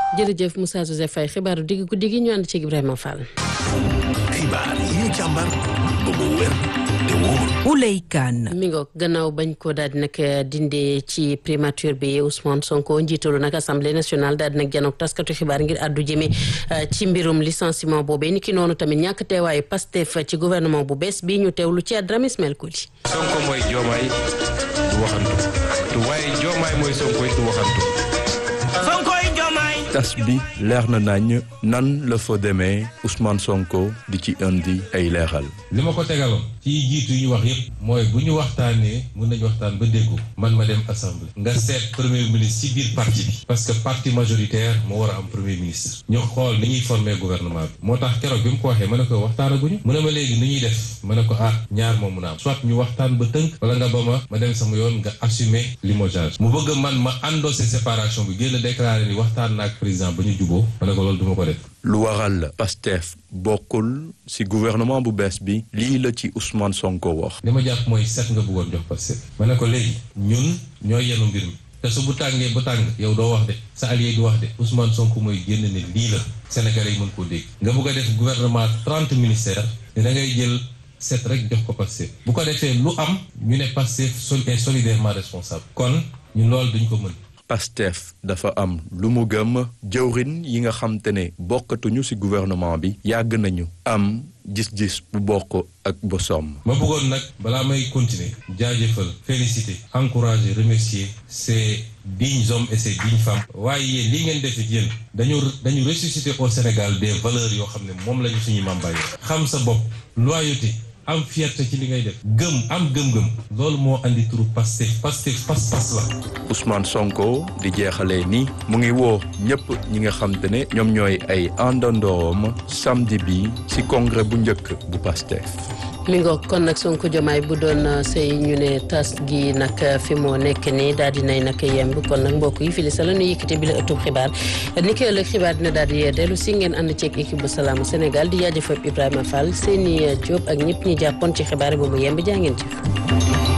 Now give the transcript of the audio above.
jërëjëf Moussa Joseph Faye xibaaru digg guddi gi ñu ànd ci Ibrahima Fall. xibaar yi ñu càmbar ba mu wér te wóor. Ouley Kane. mi ngoog gannaaw bañ ko daal di nag dindee ci primature bi Ousmane Sonko njiitalu nag assemblée nationale daal di nag janook taskatu xibaar ngir àddu jëme ci mbirum licenciement boobee ni ki noonu tamit ñàkk teewaayu Pastef ci gouvernement bu bees bi ñu teewlu ci Adramé Ismaël Koli. Sonko mooy Diomaye du waxantu te waaye Diomaye mooy Sonko du waxantu. tas bi leer na nañ nan la fa demee Ousmane Sonko di ci indi ay leeral. li ma ko tegaloon ci jiitu yi ñu wax yépp mooy bu ñu waxtaanee mun nañu waxtaan ba déggu man ma dem assemblée nga seet premier ministre ci biir parti bi parce que parti majoritaire moo war a am premier ministre ñu xool ni ñuy former gouvernement bi moo tax keroog bi mu ko waxee ma ne ko waxtaanaguñu mu ne ma léegi ni ñuy def ma ne ko ah ñaar moo mun a am soit ñu waxtaan ba tënk wala nga ba ma ma dem sama yoon nga assumer limogeage mu bëgg man ma endossé séparation bi génn déclaré ni waxtaan naag président ba ñu juboo ma ne ko loolu duma ko def lu waral Pastef bokkul ci gouvernement bu bees bi lii la ci Ousmane Sonko wax. li ma jàpp mooy set nga bëggoon jox Pastef ma ne ko léegi ñun ñooy yenu mbir mi te su bu tàngee ba tàng yow doo wax de sa allié du wax de Ousmane Sonko mooy génn ne lii la Sénégalais yi mën koo dégg nga bëgg a def gouvernement trente ministères ne da ngay jël set rek jox ko Pastef bu ko defee lu am ñu ne Pastef sol est solidairement responsable kon ñun loolu duñ ko mën Pastef dafa am lu mu gëm jëwrin yi nga xam te ne bokkatuñu ci gouvernement bi yàgg nañu am gis-gis bu bokk ak bosom. ma bëggoon nag balaa may continuer jaajëfal féliciter encourager remercier ces dignes hommes et ces dignes femmes waaye yéen li ngeen def it yéen dañu dañu ressusciter au Sénégal des valeurs yoo xam ne moom lañu suñu mambaay xam sa bopp loyauté am fierté ci li ngay def gëm am gëm-gëm loolu moo andi turu Pastef Pastef pas-pas la Ousmane Sonko di jeexalee ni mu ngi woo ñëpp ñi nga xam te ne ñoom ñooy ay àndandoom samedi bi ci congrès bu njëkk bu Pastef mi ngoog kon nag Sonko Diomaye bu doon sëy ñu ne tas gi nag fi moo nekk nii daal di nay nag yemb kon nag mbokk yi fili sa la nu yëkkate bi la ëttub xibaar ni ki ëllëg xibaar dina daal di dellu si ngeen ànd ceeg équipe bu salaamu Sénégal di jaajëfal Ibrahima Fall seeni Diop ak ñëpp ñi jàppoon ci xibaar yi ba mu yemb jaa ngeen jëf